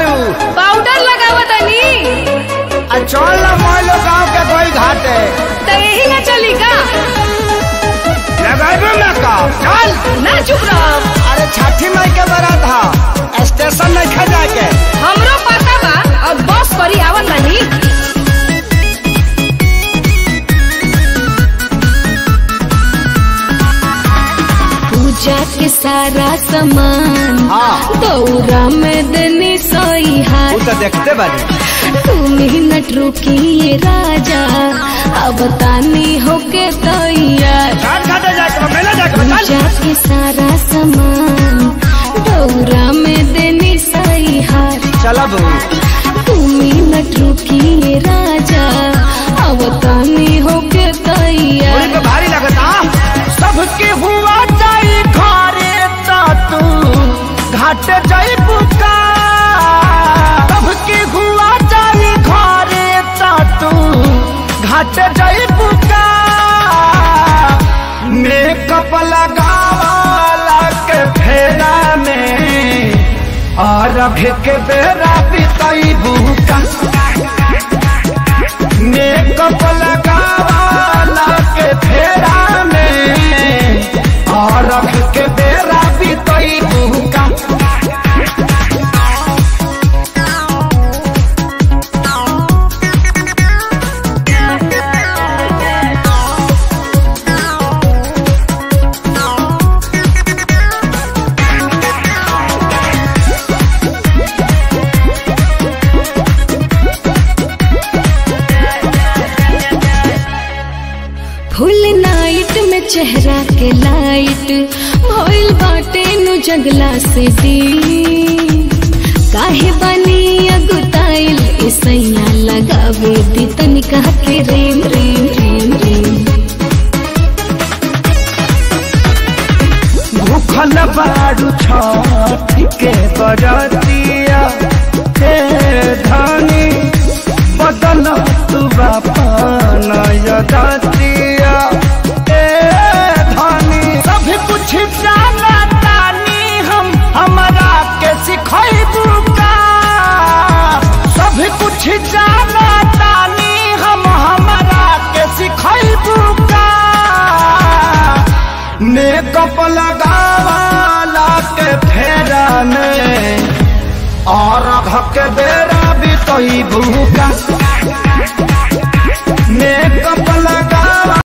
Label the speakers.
Speaker 1: Powder लगावा तनी
Speaker 2: आ चल ना मोहलो गांव के कोई घाट है
Speaker 1: तो यही ना चली का
Speaker 2: लगाबे ना का चल
Speaker 1: ना चुप रहो
Speaker 2: अरे छठी माई के बारात हा स्टेशन नहीं खा जाके
Speaker 1: हमरो पता बा और बस करी आवत तनी पूजा के सारा सामान
Speaker 2: हाँ।
Speaker 1: दौरा में देनी सोई
Speaker 2: तू
Speaker 1: हाथ
Speaker 2: तो देखते बानी
Speaker 1: तू मिनट रुकिए राजा अब तानी होके तैयार
Speaker 2: घाट घाटे जाके मेला जाके चल
Speaker 1: पूजा के सारा सामान दौरा में देनी सही हार
Speaker 2: चला बहू
Speaker 1: तू मिनट रुकिए राजा अब तानी होके
Speaker 2: पूरी
Speaker 1: तैयार
Speaker 2: पे भारी लगता सबके हुआ जाई घरे ता तू घाट जाई बुका सबके हुआ जाई घरे ता तू घाट जाई बुका मेकअप लगावाला के फेरा में और अभी के बेरा बिताई बुका मेकअप लगावाला के फेरा में और रख के बेरा बीतई बुका
Speaker 1: फुल नाइट में चेहरा के लाइट भइल बाटे नु जंगला से दी काहे बनी अगुताइल इसैया लगावे दी तनिका के रेम रेम रेम रेम
Speaker 2: भूखल बारू छठ के बरतिया हे धनी बदल तू बापन यदतिया हे धनी सब कुछ जाना तानी हम हमरा के सिखैबू का सब कुछ जाना तानी हम हमरा के सिखैबू का मेकअप लगावाला के फेरा में और के बेरा भी तो ही भूखा मेकअप